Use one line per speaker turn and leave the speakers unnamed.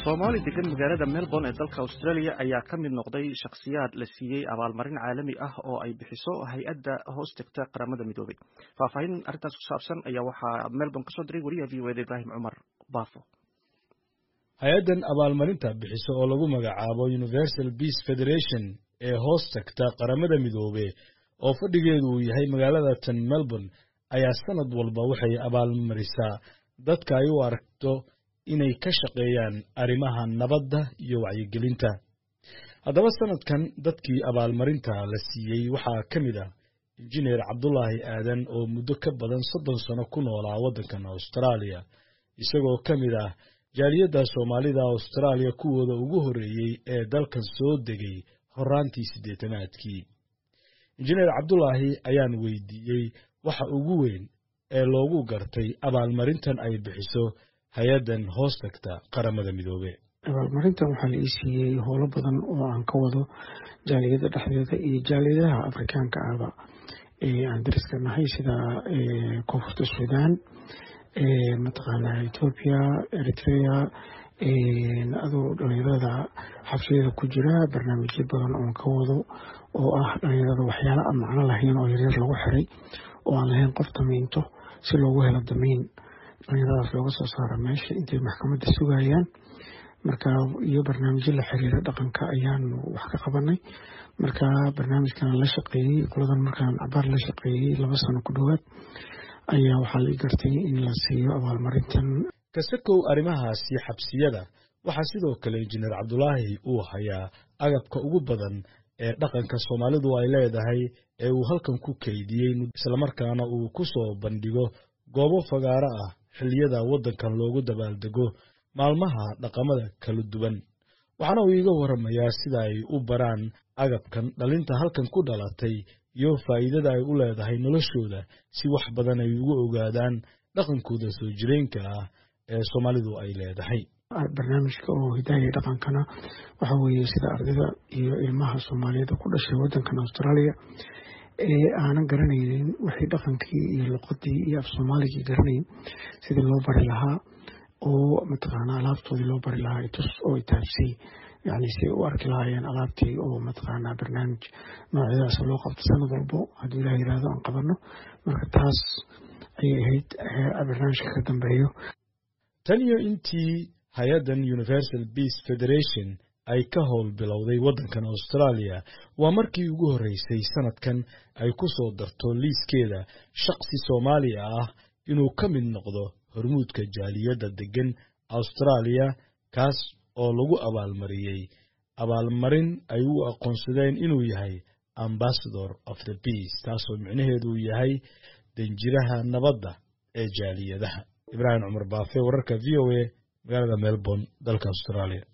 soomaali degan magaalada melbourne ee dalka australia ayaa ka mid noqday shakhsiyaad la siiyey abaalmarin caalami ah oo ay bixiso hay-adda hoos tegta qaramada midoobay faahfaahin arrintaas ku saabsan ayaa waxaa melbourne kasoo diray wariyaha v o eda ibraahim cumar baafo
hay-addan abaalmarinta bixiso oo lagu magacaabo universal peace federation ee hoos tagta qaramada midoobe oo fadhigeedu uu yahay magaalada tan melbourne ayaa sanad walba waxay abaalmarisaa dadka ay u aragto inay ka shaqeeyaan arrimaha nabadda iyo wacyigelinta haddaba sanadkan dadkii abaalmarinta la siiyey waxaa ka mid ah injineer cabdulaahi aadan oo muddo ka badan soddon sano ku noolaa waddankan austraaliya isagoo ka mid ah jaaliyadda soomaalida austraaliya kuwooda ugu horreeyey ee dalkan soo degay horraantii siddeetanaadkii injineer cabdulaahi ayaan weydiiyey waxa ugu weyn ee loogu gartay abaalmarintan ay bixiso hay-addan hoos tagta qaramada midoobe
abaalmarintan waxaa la ii siiyey howlo badan oo aan ka wado jaaliyadda dhexdeeda iyo jaaliyadaha afrikaanka ahba aan dariska nahay sida koonfurta suudaan mataqaanaa ethoobia eritrea adoo dhalinyarada xabsiyada ku jira barnaamijyo badan oon ka wado oo ah dhalinyarada waxyaala aan macno lahayn oo yaryar lagu xiray oo aan lahayn qof damiinto si loogu helo damiin dhalinyaradaas looga soo saara meesha intay maxkamadda sugayaan marka iyo barnaamijyo la xiriira dhaqanka ayaanu wax ka qabanay marka barnaamijkan la shaqeeyey qoladan markaan cabaar la shaqeeyey laba sano ku dhowaad ayaa waxaa la gartay in la siiyo abaalmarintan
kasakow arrimahaasi xabsiyada waxaa sidoo kale injineer cabdulaahi uu hayaa agabka ugu badan ee dhaqanka soomaalidu ay leedahay ee uu halkan ku keydiyey islamarkaana uu ku soo bandhigo goobo fagaaro ah xilliyada waddankan loogu dabaaldego maalmaha dhaqamada kala duwan waxaana uu iiga warramayaa sida ay u baraan agabkan dhalinta halkan ku dhalatay iyo faa'iidada ay u leedahay noloshooda si wax badan ay ugu ogaadaan dhaqankooda soo jireenka ah ee soomaalidu ay leedahay
barnaamijka oo hidaaya dhaqankana waxa weeye sida ardayda iyo ilmaha soomaaliyeed ku dhashay waddankan austraaliya ee aanan garanaynin waxay dhaqankii iyo luqadii iyo af soomaaligii garanayn sidii loo bari lahaa oo mataqaanaa alaabtoodii loo bari lahaa itus oo itaabsay yani si u arki lahaayeen alaabtii oo mataqaanaa barnaamij noocyadaas loo qabto sanad walbo haddii ilaah yirahdo aan qabano marka taas ayay ahayd barnaamijka ka dambeeyo
tan iyo intii hay-addan universal peace federation ay ka howl bilowday waddankan austraaliya waa markii ugu horreysay sanadkan ay ku soo darto liiskeeda shaqsi soomaaliya ah inuu ka mid noqdo hormuudka jaaliyadda deggan austraaliya kaas oo lagu abaalmariyey abaalmarin ay u aqoonsadeen inuu yahay ambassador of the peace taasoo micnaheedu yahay danjiraha nabadda ee jaaliyadaha ibraahim cumar baafe wararka v o a magaalada melbourne dalka austraaliya